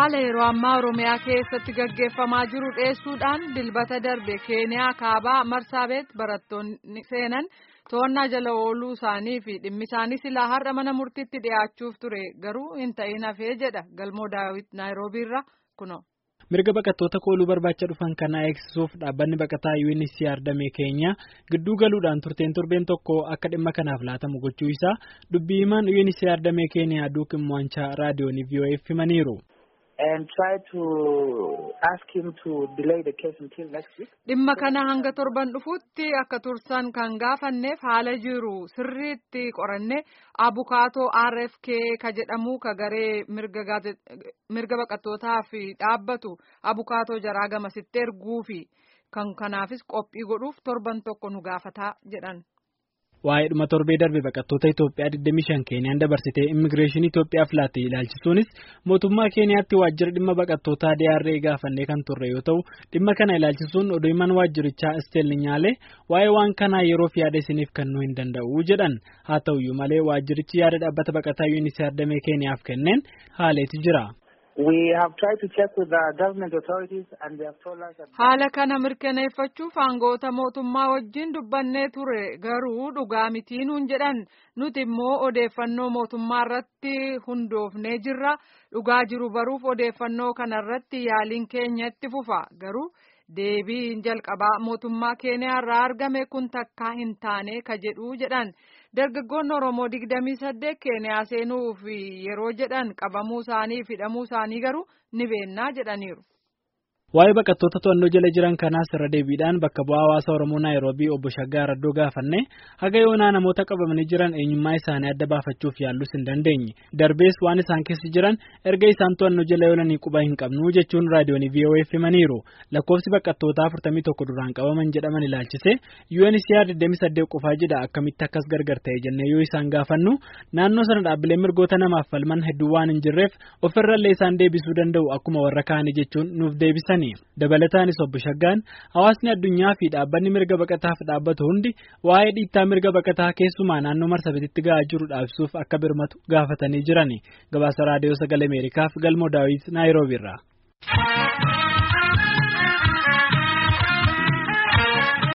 haala yeroo ammaa oromiyaa keessatti gaggeeffamaa jiru dhiyeessuudhaan dilbata darbe keeniyaa kaabaa marsaabeet barattoonni seenan to'annaa jala ooluu isaanii fi dhimmi isaanii silaa har'a mana murtiitti dhiyaachuuf ture garuu hin ta'in hafee jedha galmoo daawit naayiroobiirra kuno. mirga baqattoota kooluu barbaacha dhufan kanaa eegsisuuf dhaabbanni baqataa UNHCR damee keenya gidduu galuudhaan turteen torbeen tokko akka dhimma kanaaf laatamu gochuu isaa dubbii himaan UNHCR damee keeniyaa duuk immo'anchaa raadiyoon VOA'f himaniiru. dhimma kana hanga torban dhufuutti akka tursan kan gaafanneef haala jiru sirriitti qoranne abukaatoo RFK ka jedhamu ka garee mirga baqattootaaf dhaabbatu abukaatoo jaraa gamasitti erguufi kan kanaafis qophii godhuuf torban tokko nu gaafataa jedhan. waa'ee dhuma torbee darbe baqattoota Itoophiyaa 25 Keeniyaan dabarsitee immigireeshinii Itoophiyaaf laatte ilaalchisuunis mootummaa Keeniyaatti waajjira dhimma baqattootaa DRA gaafannee kan turre yoo ta'u dhimma kana ilaalchisuun oduu himan waajjirichaa Isteelli Nyaalee waa'ee waan kanaa yeroof yaada isiniif kennuu hin danda'u jedhan haa ta'uyyuu malee waajjirichi yaada dhaabbata baqataa UNHCR damee Keeniyaaf kenneen haaleeti jira. haala kana mirkaneeffachuuf aangoota mootummaa wajjin dubbannee ture garuu dhugaa mitii nuun jedhan nuti immoo odeeffannoo mootummaa irratti hundoofnee jirra dhugaa jiru baruuf odeeffannoo kanarratti yaaliin keenya itti fufa garuu deebiin jalqabaa mootummaa keeniyaa irraa argame kun takkaa hin taane ka jedhu jedhan. dargaggoonni oromoo digdamii saddeet keeniyaa seenuuf yeroo jedhan qabamuu isaanii fi hidhamuu isaanii garuu ni beennaa jedhaniiru. Waa'ee baqattoota to'annoo jala jiran kanaas irra deebiidhaan bakka bu'aa hawaasa Oromoo Naayiroobii obbo Shaggaa Raddoo gaafanne haga yoonaa namoota qabamanii jiran eenyummaa isaanii adda baafachuuf yaallus hin dandeenye. Darbees waan isaan keessa jiran erga isaan to'annoo jala oolanii quba hin qabnu jechuun raadiyoon VOA'f himaniiru. Lakkoofsi baqattootaa 41 duraan qabaman jedhaman ilaalchise UNHCR 28 qofaa jedha akkamitti akkas gargar ta'e jennee yoo isaan gaafannu naannoo sana dhaabbilee mirgoota namaaf falman hedduu waan hin jirreef ofirrallee isaan deebisuu danda'u akkuma warra kaanii jechuun nuuf deebisan. dabalataanis obbo Shaggaan hawaasni addunyaa fi dhaabbanni mirga baqataaf dhaabbatu hundi waa'ee dhiittaa mirga baqataa keessumaa naannoo marsabititti ga'aa jiru dhaabsuuf akka birmatu gaafatanii jiran gabaasa raadiyoo sagalee ameerikaaf galmoo daawit naayiroobiirraa.